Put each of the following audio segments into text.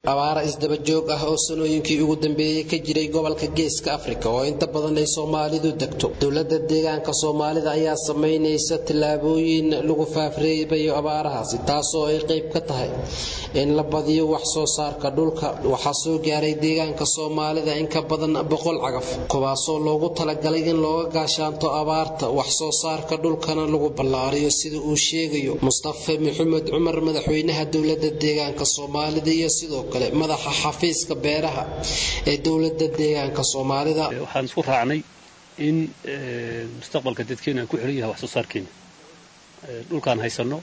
abaara isdaba joog ah oo sanooyinkii ugu dambeeyey ka jiray gobolka geeska afrika oo inta badan ay soomaalidu degto dowladda deegaanka soomaalida ayaa samaynaysa tallaabooyin lagu faafreebayo abaarahaasi taasoo ay qayb ka tahay in la badiyo wax soo saarka dhulka waxaa soo gaaray deegaanka soomaalida in ka badan boqol cagaf kuwaasoo loogu talagalay in looga gaashaanto abaarta wax soo saarka dhulkana lagu ballaariyo sida uu sheegayo mustafe maxamed cumar madaxweynaha dowladda deegaanka soomaalida iyo sidoo kale madaxa xafiiska beeraha ee dowladda deegaanka soomaalida waxaan isku raacnay in mustaqbalka dadkeena aan ku xiran yahay wax soo saarkeena dhulkaan haysanno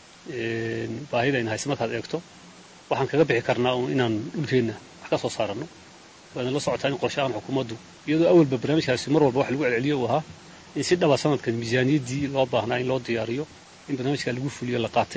baahida ayna haysa markaad eegto waxaan kaga bixi karnaa uun inaan dhulkeenna wax ka soo saaranno waadna la socotaa in qorshahan xukuumaddu iyadoo awalba barnaamijkaasi mar walba wax lagu celceliyo uu ahaa in si dhaba sanadkan miisaaniyaddii loo baahnaa in loo diyaariyo in barnaamijka lagu fuliyo la qaatay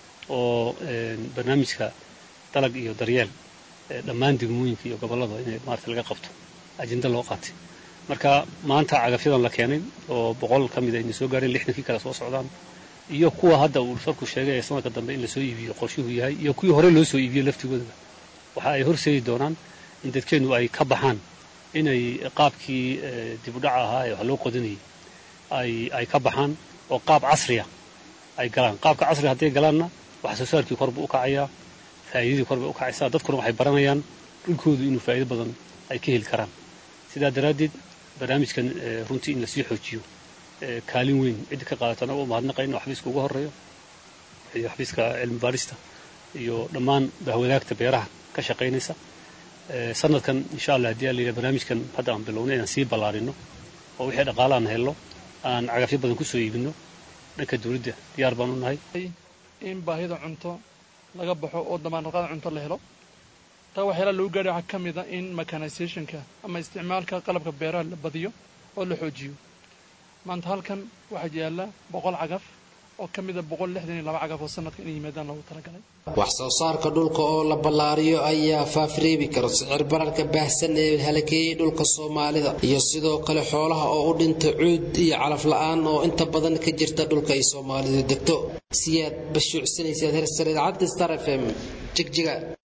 oo barnaamijka dalag iyo daryeel dhammaan degmooyinka iyo gobollada in maarata laga qabto ajenda loo qaatay marka maanta cagafyadan la keenay oo boqol ka mida ayna soo gaareen lixdankii kale soo socdaan iyo kuwa hadda uu farku sheegay ee sanadka dambe in lasoo iibiyo qorshuhu yahay iyo kuwii hore loo soo iibiyey laftigoodaba waxa ay horseedi doonaan in dadkeennu ay ka baxaan inay qaabkii dibudhaca ahaa ee wax loo qodanayay ay ay ka baxaan oo qaab casriya ay galaan qaabka casriga hadday galaanna wax soo saarkii kor buu u kacayaa faa'iidadii kor bay u kacaysaa dadkuna waxay baranayaan dhulkoodu inuu faa'iido badan ay ka heli karaan sidaa daraaddeed barnaamijkan runtii in lasii xoojiyo kaalin weyn ciddi ka qaadataan oo u mahadnaqayna oo xafiiska ugu horreeyo iyo xafiiska cilmi baarista iyo dhammaan bahwadaagta beeraha ka shaqaynaysa sanadkan insha allah haddii ala yidhaha barnaamijkan hadda aan bilownay inaan sii ballaarino oo wixii dhaqaale aan helno aan cagafyo badan ku soo iibino dhanka dawladda diyaar baan u nahay in baahida cunto laga baxo oo damaanraqada cunto la helo taa waxyaalaha lagu gaadhay waxaa ka mid a in mechanisationka ama isticmaalka qalabka beeraha la badiyo oo la xoojiyo maanta halkan waxaa yaalla boqol cagaf oo ka mida boqol lixdan iyo laba cagaf oo sanadka inay yimaadaan loogu talagalay wax soo saarka dhulka oo la ballaariyo ayaa faafreebi kara sicir bararka baahsan ee halakeeyey dhulka soomaalida iyo sidoo kale xoolaha oo u dhinta cuud iyo calaf la-aan oo inta badan ka jirta dhulka ay soomaalidu degto siyaad bashuucsanaysaad hersareed caddi star f m jigjiga